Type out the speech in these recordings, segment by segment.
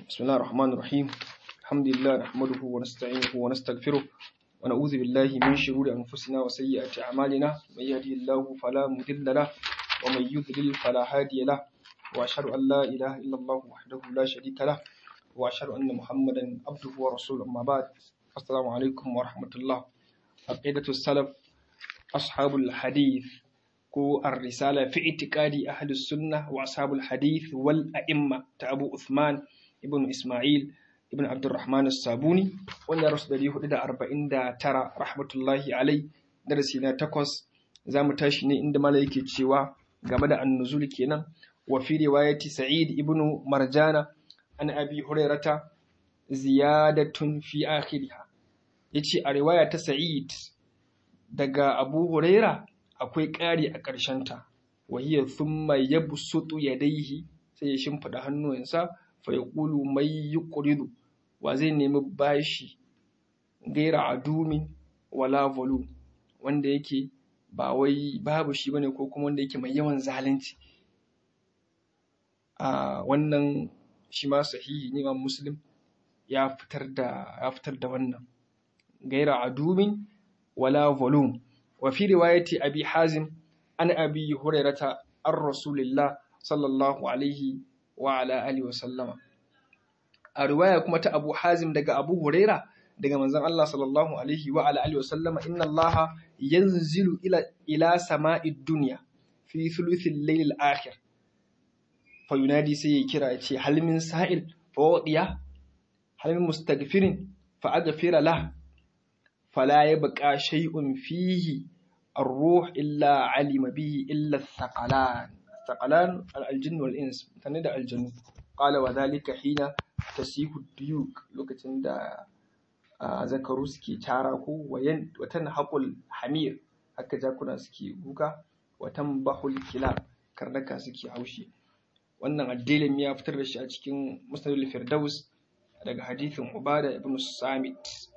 بسم الله الرحمن الرحيم الحمد لله نحمده ونستعينه ونستغفره ونعوذ بالله من شرور أنفسنا وسيئات أعمالنا من يهدي الله فلا مضل له ومن يضلل فلا هادي له وأشهد أن لا إله إلا الله وحده لا شريك له وأشهد أن محمدا عبده ورسوله أما بعد السلام عليكم ورحمة الله عقيدة السلف أصحاب الحديث ko الرسالة في اعتقاد أهل السنة وأصحاب الحديث والأئمة أبو عثمان ابن إسماعيل ابن عبد الرحمن الصابوني wanda rasu dari hudu da arba'in da tara rahmatullahi alai darasi na takwas za mu tashi ne inda mala yake cewa game da annuzul kenan wa fi riwayati sa'id ibn marjana an abi hurairata ziyadatun fi akhiriha yace a riwaya ta sa'id daga abu huraira akwai ƙari a ƙarshenta wa hiya thumma yabsutu yadayhi sai ya shimfida hannuwansa fa yaqulu may yuqridu wa zai nemi bashi gaira adumin wala volu wanda yake ba wai babu shi bane ko kuma wanda yake mai yawan zalunci a wannan shi ma sahihi ne Imam Muslim ya fitar da ya fitar da wannan gaira adumin wala volum wa fi riwayati abi hazim an abi hurairata an rasulillah sallallahu alaihi wa ala alihi wa sallama a riwaya kuma ta Abu Hazim daga Abu Huraira daga manzon Allah sallallahu alaihi wa ala alihi wa sallama inna Allah yanzilu ila ila sama'id dunya fi thuluthil layl akhir fa yunadi sai ya kira ya ce hal min sa'il fa wadiya hal min mustaghfirin fa aghfira lah fala yabqa shay'un fihi الروح إلا علم به إلا الثقلان الثقلان الجن والإنس تند الجن قال وذلك حين tasihu diyuk lokacin da zakaru suke cara ko watan haƙul hamir haka jakuna suke kuka watan bahul kila karnaka suke haushi wannan addilin ya fitar da shi a cikin musnadul firdaus daga hadithin ubada ibn samit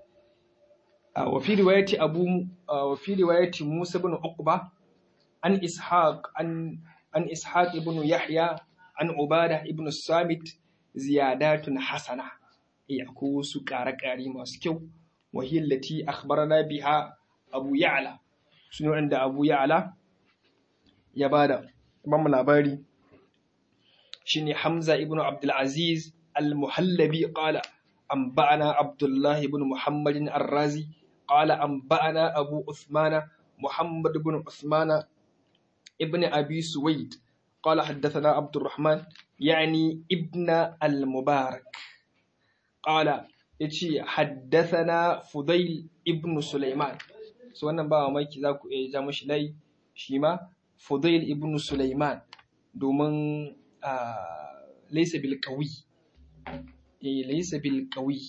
wa fi riwayati abu wa fi riwayati musa ibn uqba an ishaq an an ishaq ibn yahya an ubada ibn samit ziyadatun hasana eh akwai wasu ƙare-ƙare masu kyau wahillati akhbarana biha abu ya'la sune wanda abu ya'la ya bada ban mu labari shine hamza ibnu abdul aziz al-muhallabi qala anba'ana abdullah ibn muhammadin ar-razi qala anba'ana abu uthmana muhammad ibn uthmana ibn abi suwaid قال حدثنا عبد الرحمن يعني ابن المبارك قال يتي حدثنا فضيل ابن سليمان so wannan ba mamaki za ku iya ja mashi lai shi ma Fudail ibn Sulaiman domin laisa bil qawi eh laisa bil qawi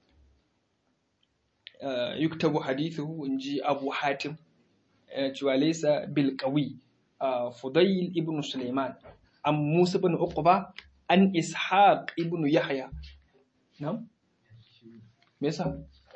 yuktabu hadithuhu inji Abu Hatim cewa laisa bil qawi Fudail ibn Sulaiman an Musa ibn Uqba an Ishaq ibn Yahya na'am me yasa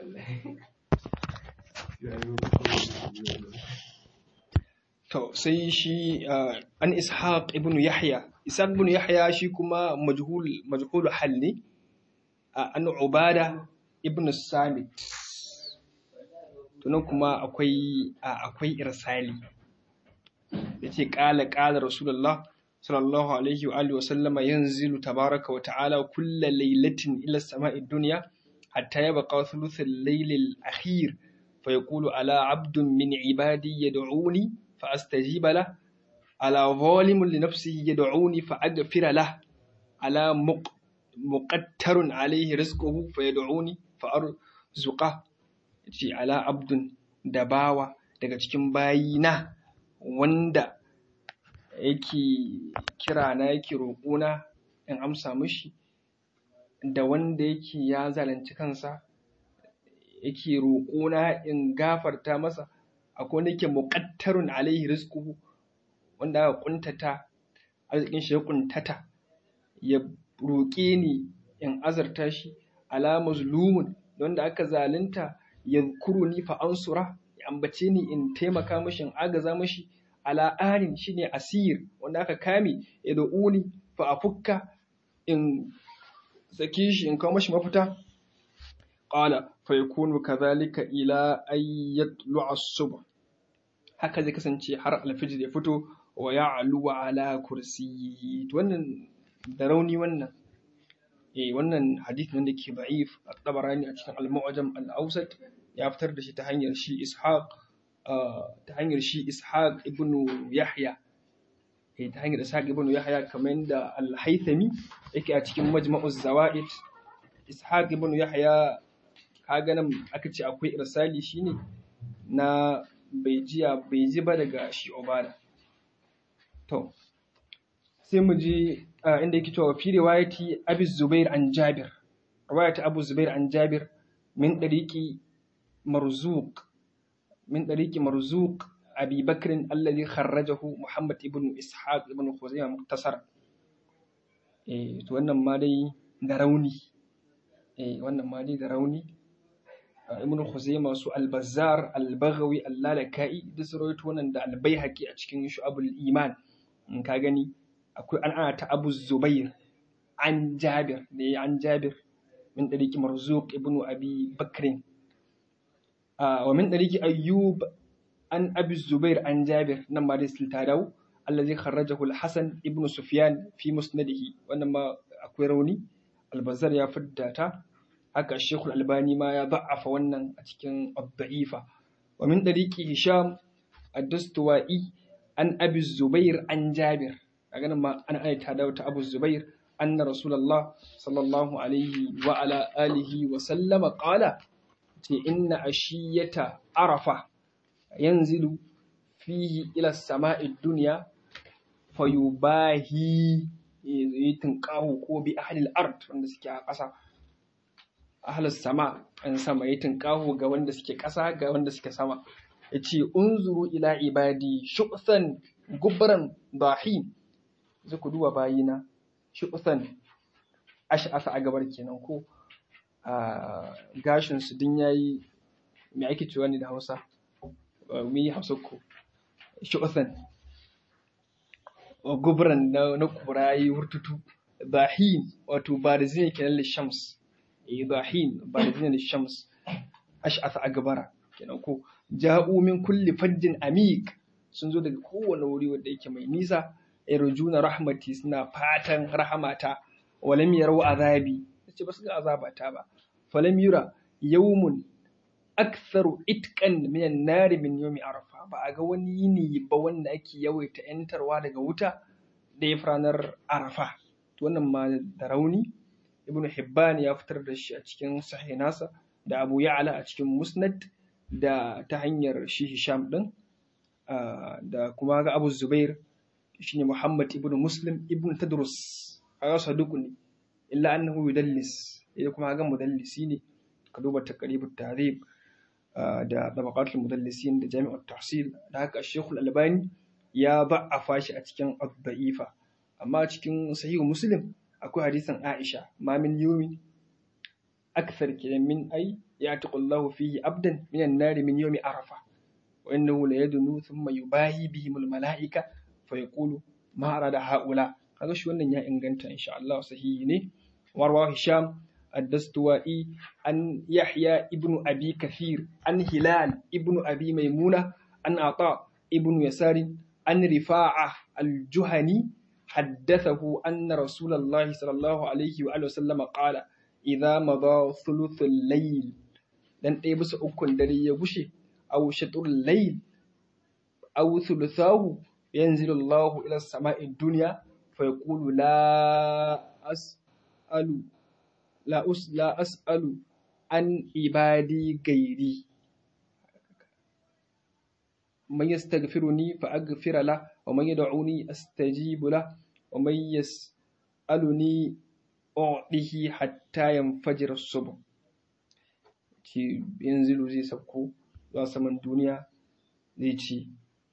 to sai shi an Ishaq ibn Yahya Ishaq ibn Yahya shi kuma majhul majhul hal ne an Ubada ibn Samit tunan kuma akwai akwai irsali yace qala qala rasulullah sallallahu alaihi wa alihi wa sallama yanzilu tabaraka wa ta'ala kulla laylatin ila samai dunya hatta yabqa thuluth al-layl al-akhir fa yaqulu ala 'abdun min 'ibadi yad'uni fa astajiba lah ala zalimun li nafsihi yad'uni fa aghfira lah ala muqattarun alayhi rizquhu fa yad'uni fa arzuqah yace ala 'abdun dabawa daga cikin bayina wanda yake kira na yake roƙona in amsa mishi da wanda yake ya zalunci kansa yake roƙona in gafarta masa akwai wanda yake muqattarun alaihi rizquhu wanda aka kuntata arzikin shi ya kuntata ya roƙe ni in azarta shi ala mazlumun wanda aka zalunta yadhkuruni fa ansura ya ambace ni in taimaka mishi in agaza mishi ala anin shine asir wanda aka kame ya da'uni fa afukka in saki shi in kawo mashi mafita qala fa yakunu kadhalika ila ay yatlu'a as-subh haka zai kasance har alfijir ya fito wa ya'lu ala kursiyyi to wannan da rauni wannan eh wannan hadith ne da ke da'if at-tabarani a cikin al-mu'jam al-awsat ya fitar da shi ta hanyar shi ishaq ta hanyar shi ishaq ibn yahya eh ta hanyar ishaq ibn yahya kamar yadda al-haythami yake a cikin majma'uz zawaid ishaq ibn yahya kaga nan aka ce akwai irsali shine na bai jiya bai ji ba daga shi obada to sai mu ji inda yake cewa fi riwayati abi zubair an jabir riwayati abu zubair an jabir min dariqi marzuq min dariqi marzuq abi bakr alladhi kharrajahu muhammad ibn ishaq ibn khuzaimah muktasar eh to wannan ma dai da rauni eh wannan ma dai da rauni ibn khuzaimah su al-bazzar al-baghawi al-lalaka'i duk su rawaito wannan da al-baihaqi a cikin shu'abul iman in ka gani akwai an ana ta abu zubair an jabir ne an jabir min dariki marzuq ibnu abi bakrin wa min dariki ayyub an abi zubair an jabir nan ma dai silta dawo allazi kharrajahu al-hasan ibnu sufyan fi musnadihi wannan ma akwai rauni albazar ya fidda ta haka shekul albani ma ya da'afa wannan a cikin ad-da'ifa wa min dariki hisham ad-dastuwa'i an abi zubair an jabir a ganin ma ana aita da ta abu zubair anna rasulullah sallallahu alaihi wa ala alihi wa sallama qala ce inna ashiyata arafa yanzilu fihi ila sama'i dunya fayubahi yitin qahu ko bi ahlil ard wanda suke a ƙasa ahlus sama an sama yitin qahu ga wanda suke ƙasa ga wanda suke sama yace unzuru ila ibadi shu'san gubran dahin zai ku duba bayina shu'san ash'asa a gabar kenan ko gashin su din yayi me ake cewa ne da Hausa mu yi Hausa ko shu'san gubran na na kurayi hurtutu dahin wato barizin kenan lishams eh dahin barizin lishams ash'asa a gabara kenan ko ja'u min kulli fajjin amik sun zo daga kowane wuri wanda yake mai nisa yarjuna rahmati suna fatan rahamata walam yarau azabi ce ba su ga azabata ba falam yura yawmun aktharu itqan min an-nar min yawmi arafa ba a ga wani yini ba wanda ake yawaita yantarwa daga wuta da ya ranar arafa to wannan ma da rauni ibnu hibban ya fitar da shi a cikin sahih nasa da abu ya'la a cikin musnad da ta hanyar shi hisham din da kuma ga abu zubair shine muhammad ibn muslim ibn tadrus kaga saduku ne illa annahu yudallis idan kuma ga mudallisi ne ka duba taqribut tahrib da tabaqatul mudallisin da jami'ut tahsil da haka shekul albani ya ba'afa shi a cikin ad-da'ifa amma cikin sahih muslim akwai hadisin aisha ma min yumin akthar kidan min ay ya'taqullahu fihi abdan minan nari min yawmi arafa wa innahu la yadunu thumma yubahi bihim al-mala'ika fa yaqulu ma arada haula kaga shi wannan ya inganta insha Allah sahihi ne warwa hisham الدستوائي عن يحيى ابن أبي كثير عن هلال ابن أبي ميمونة عن عطاء ابن يسار عن رفاعة الجهني حدثه أن رسول الله صلى الله عليه وآله وسلم قال إذا مضى ثلث الليل dan ɗaya bisa ukun dare ya gushe aw shatrul layl aw thuluthahu yanzilu Allahu ila samai dunya fa yaqulu la as'alu la us la as'alu an ibadi gairi man yastaghfiruni fa aghfira la wa man yad'uni astajibu la wa man yas'aluni u'tihi hatta yanfajir as-subh ci yanzu zai sauko zuwa saman duniya zai ci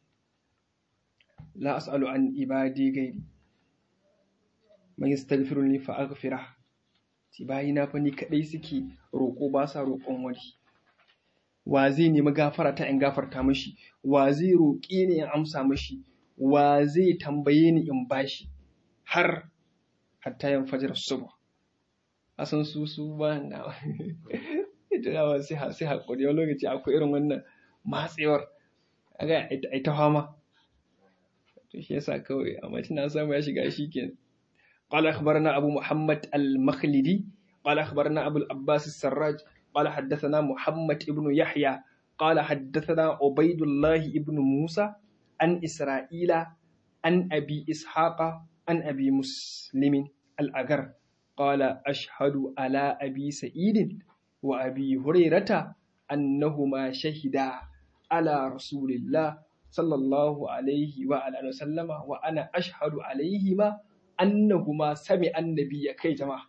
la as'alu an ibadi gairi man yastaghfiruni fa aghfira ci bayina fa ni kadai suke roƙo ba sa roƙon wani wa zai nemi gafara ta in gafarta mashi wa zai roƙe ni in amsa mashi wa zai tambaye ni in bashi har hatta yan fajar subh a san su su ba na tunawa sai sai hakuri wani lokaci akwai irin wannan matsewar aga ai ta fama to shi yasa kawai amma tana samu ya shiga shi kenan قال أخبرنا أبو محمد المخلدي قال أخبرنا أبو العباس السراج قال حدثنا محمد ابن يحيى قال حدثنا عبيد الله ابن موسى عن إسرائيل عن أبي إسحاق عن أبي مسلم الأجر قال أشهد على أبي سعيد وأبي هريرة أنهما شهدا على رسول الله صلى الله عليه وعلى وسلم وأنا أشهد عليهما annahuma sami annabi ya kai jama'a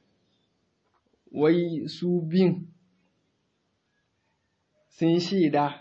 wai su bin sun shaida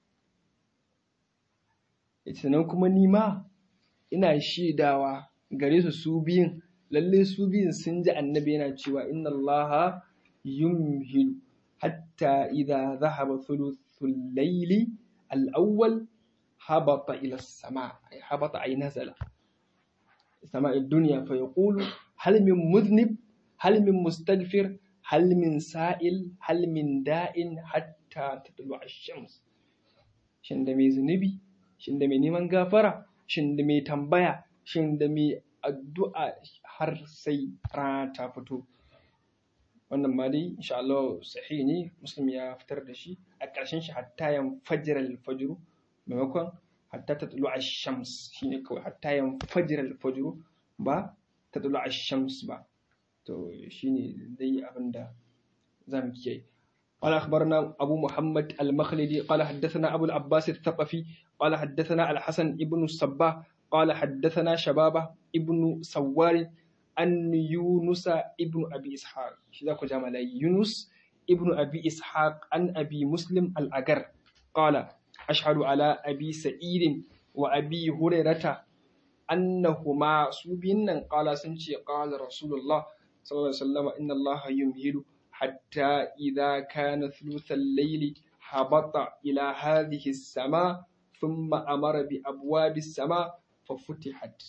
sannan kuma nima ina shaidawa gare su su biyun lalle su biyun sun ji annabi yana cewa inna allaha yumhilu hatta idza dhahaba thuluthul layli al-awwal habata ila as-sama habata ay nazala سماء الدنيا فيقول هل من مذنب هل من مستغفر هل من سائل هل من داء حتى تطلع الشمس shin da mai zunubi shin da mai neman gafara shin da mai tambaya shin da mai addu'a har sai rana ta fito wannan ma dai insha Allah sahihi ne muslim ya fitar da shi a ƙarshen shi hatta yan fajr al-fajr maimakon hatta ta tulu shams shine kawai hatta yan fajr al-fajr ba ta tulu shams ba to shine dai abinda zamu kiyaye قال أخبرنا أبو محمد المخلدي قال حدثنا أبو العباس الثقفي قال حدثنا الحسن ابن الصباح قال حدثنا شبابة ابن سوار أن يونس ابن أبي إسحاق شذاك جمال يونس ابن أبي إسحاق عن أبي مسلم الأجر قال أشهد على أبي سعيد وأبي هريرة أنهما سبين قال سنشي قال رسول الله صلى الله عليه وسلم إن الله يمهل حتى إذا كان ثلث الليل هبط إلى هذه السماء ثم أمر بأبواب السماء ففتحت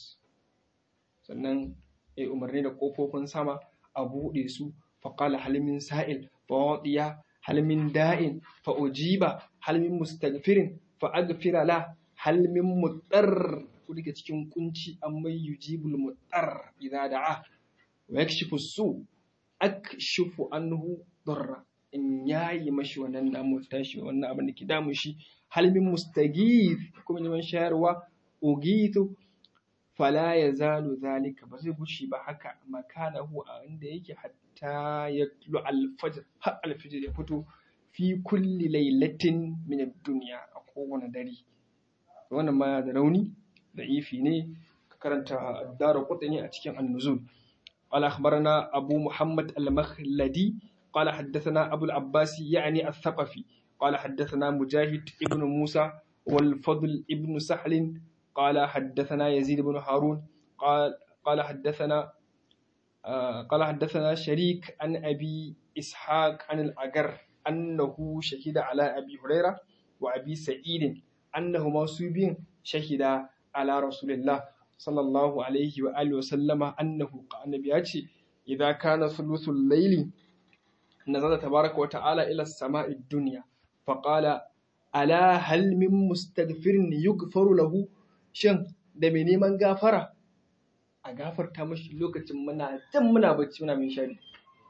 sannan ya umarni da ƙofofin sama a buɗe su faƙala halimin sa'il fawaɗiya halimin da'in fa'ujiba halimin mustaghfirin fa'agfira la halimin mutsar ku daga cikin kunci an mai yujibul mutsar idza da'a wa yakshifu su akshifu anhu darra in yayi mashi wannan damu tashi wannan abin da ke damu shi halimin mustaghith kuma neman shayarwa ugitu fala ya zalu zalika ba zai gushi ba haka makanahu a inda yake hatta ya tulu alfajr har alfajr ya fito fi kulli lailatin min ad-dunya a kowane dare wannan ma da rauni da ifi ne ka karanta daru qutni a cikin an-nuzul قال أخبرنا أبو محمد المخلدي قال حدثنا أبو العباس يعني الثقفي قال حدثنا مجاهد ابن موسى والفضل ابن سحل قال حدثنا يزيد بن هارون قال قال حدثنا آه قال حدثنا شريك عن أبي إسحاق عن الأجر أنه شهد على أبي هريرة وأبي سعيد أنهما سوبين شهد على رسول الله صلى الله عليه وآله وسلم أنه قال النبي إذا كان ثلث الليل نزل تبارك وتعالى إلى السماء الدنيا فقال ألا هل من مستغفر يغفر له shin da mai neman gafara a gafarta mashi lokacin muna jan muna bacci muna min shari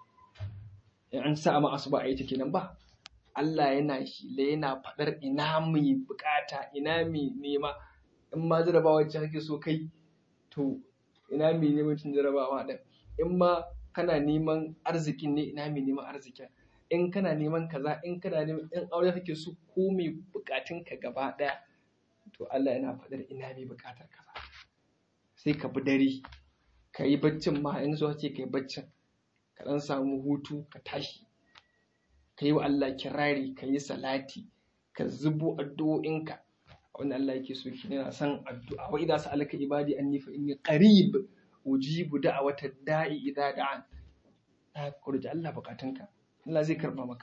in an sa ma asuba a yi ta kenan ba Allah yana shi da yana faɗar ina mai bukata ina mai nema in ma jarabawa ce kake so kai to ina mai neman cin jarabawa ɗin in ma kana neman arzikin ne ina mai neman arzikin in kana neman kaza in kana neman in aure kake so ko mai bukatun ka gaba ɗaya to Allah yana faɗar ina mai buƙatar kaza sai ka bi dare ka yi baccin ma in so ce ka yi baccin ka ɗan samu hutu ka tashi ka yi wa Allah kirari ka yi salati ka zubo addu'o'inka wanda Allah yake so shi yana son addu'a wa idza sa'alaka ibadi anni fa inni qarib ujibu da'wata da'i idza da'an ta kurji Allah bukatunka Allah zai karba maka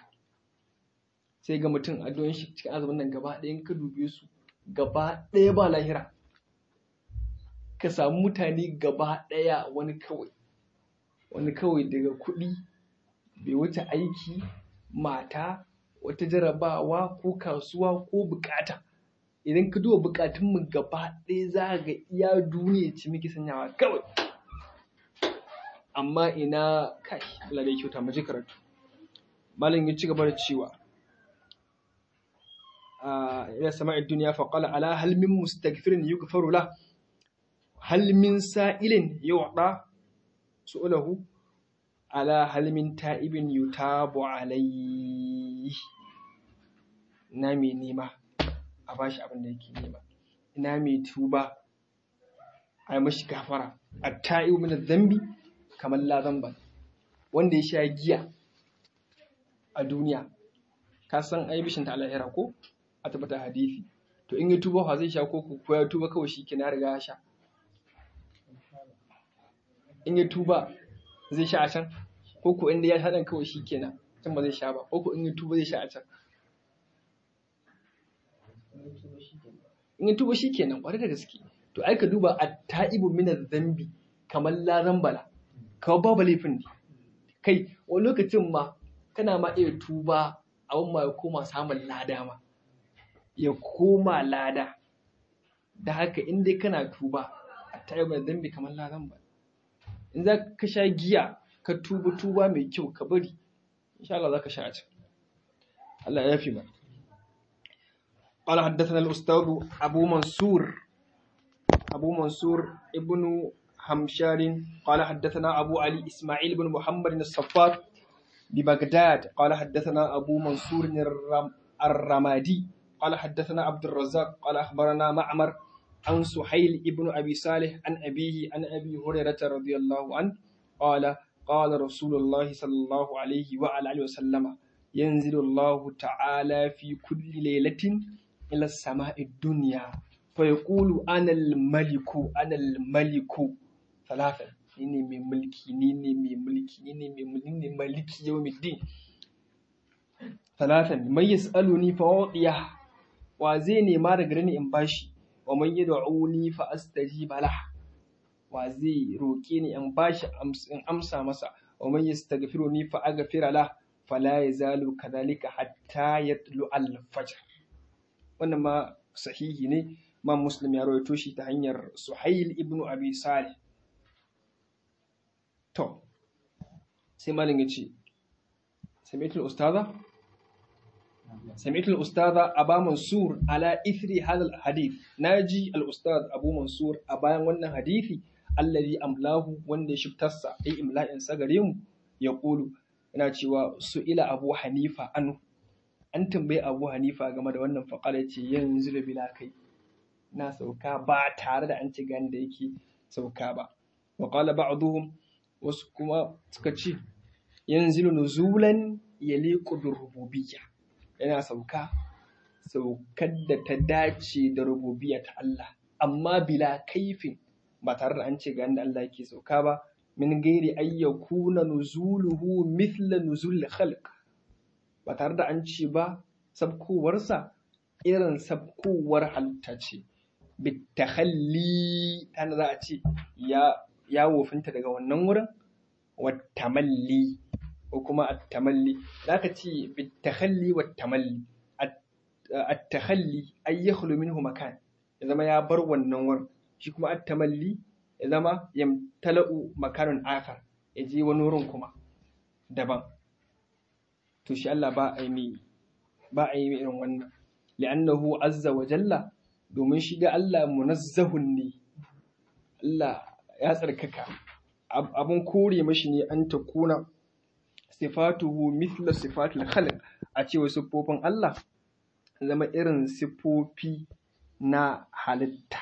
sai ga mutum addu'o'in shi cikin azumin nan gaba ɗayan ka dube su gaba ɗaya ba lahira ka samu mutane gaba ɗaya wani kawai wani kawai daga kuɗi bai wuce aiki mata wata jarabawa ko kasuwa ko bukata idan ka duba bukatunmu gaba ɗaya za ga iya duniya ce muke sanyawa kawai amma ina kai Allah da kyauta mu ji karatu malam ya ci gaba da cewa ila sama'id dunya fa qala ala hal min mustaghfirin yughfaru la hal min sa'ilin yu'ta su'alahu ala hal min ta'ibin yutabu alayhi na mai nema a bashi abin da yake nema ina mai tuba a yi mashi gafara a ta'ibu min zambi kamar la zamba wanda ya sha giya a duniya ka san ai bishin ta alahira ko a tabbata hadisi to in ya tuba fa zai sha ko ko ya tuba kawai shi kina riga ya sha in ya tuba zai sha a can ko ko inda ya sha dan kawai shi kenan can ba zai sha ba ko ko in ya tuba zai sha a can in ya tuba shi kenan kwarai da gaske to ai ka duba at-ta'ibu min zambi kamar la zambala kawai babu laifin ne kai wani lokacin ma kana ma iya tuba abin ma ya koma samun lada ma ya koma lada da haka in dai kana tuba a tayi mai zambi kamar ladan ba in za ka sha giya ka tuba tuba mai kyau ka bari insha Allah za ka sha a can Allah ya fi ba قال حدثنا الأستاذ أبو منصور أبو منصور ابن همشار قال حدثنا أبو علي إسماعيل بن محمد الصفار ببغداد قال حدثنا أبو منصور الرم الرمادي قال حدثنا عبد الرزاق قال أخبرنا معمر عن سحيل ابن أبي صالح عن أبيه عن أبي هريرة رضي الله عنه قال قال رسول الله صلى الله عليه وعلى آله وسلم ينزل الله تعالى في كل ليلة إلى السماء الدنيا فيقول أنا الملك أنا الملك ثلاثة ni mai mulki ni ne mai mulki ni ne mai mulki ni ne maliki yawmiddin talatan mai yas'aluni fa wadiya wa zai nema daga ni in bashi wa man yad'uni fa astajiba lah wa zai roke ni in bashi in amsa masa wa man yastaghfiruni fa aghfira lah fala yazalu kadhalika hatta yatlu al-fajr wannan ma sahihi ne ma muslim ya rawaito shi ta hanyar suhail ibnu abi salih To, sai malin ya ce, Sami'atul Ustaza? Sami'atul Ustaza Aba Mansur ala ithri hadal hadith. Na ji al-Ustaz Abu Mansur a bayan wannan hadithi, allazi amlahu wanda ya shiftarsa, ai imla'in sa gare mu, ya ƙulu, yana cewa su ila Abu Hanifa anu. An tambayi Abu Hanifa game da wannan faƙala ce yanzu da bila kai. Na sauka ba tare da an ci gani da yake sauka ba. Wa qala ba'duhum wasu kuma suka ce yanzu nuzulan ya liƙu bin rububiyya yana sauka saukar da ta dace da rububiyya ta Allah amma bila kaifin ba tare da an ce ga inda Allah yake sauka ba min gairi ayyakuna nuzuluhu mithla nuzul khalq ba tare da an ce ba sabkowarsa irin sabkowar halitta ce bitakhalli tana za a ce ya ya wofinta daga wannan wurin wattamalli ko kuma attamalli za ka ce bitakhalli wattamalli attakhalli ay yakhlu minhu makan ya zama ya bar wannan wurin shi kuma attamalli ya zama yamtala'u makanun akhar ya je wani wurin kuma daban to shi Allah ba a yi ba a yi irin wannan li'annahu azza wa jalla domin shi da Allah munazzahun ne Allah ya tsarkaka abun kore mashi ne an ta kuna sifatuhu mithla sifatul khalq a cewa siffofin Allah zama irin siffofi na halitta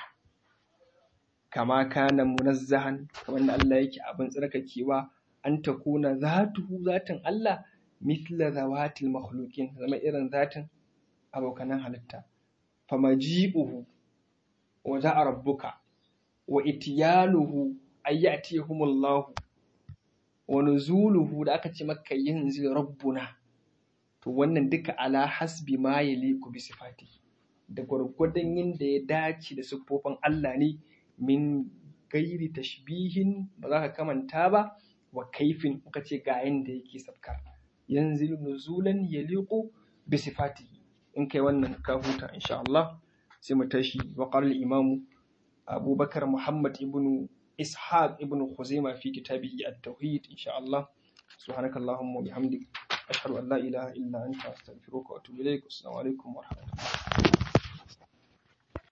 kama kana munazzahan kamar da Allah yake abin tsarkakewa an ta kuna zatuhu zatin Allah mithla zawatil makhluqin zama irin zatin abokanan halitta famaji'uhu wa za'a rabbuka wa itiyanuhu ay ya'tihumullahu wa nuzuluhu da aka ce maka yanzu rabbuna to wannan duka ala hasbi ma yaliku bi sifati da gwargwadon yadda ya dace da siffofin Allah ne min gairi tashbihin ba za ka kamanta ba wa kaifin muka ce ga yanda yake sabkar yanzilu nuzulan yaliqu bi sifatihi in kai wannan ka huta insha Allah sai mu tashi wa qala al-imamu Abubakar Muhammad ibn Ishaq ibn Khuzaimah fi kitabihi at-tauhid insha Allah subhanakallahumma wa bihamdik ashhadu an la ilaha illa anta astaghfiruka wa atubu ilaik assalamu alaikum wa rahmatullahi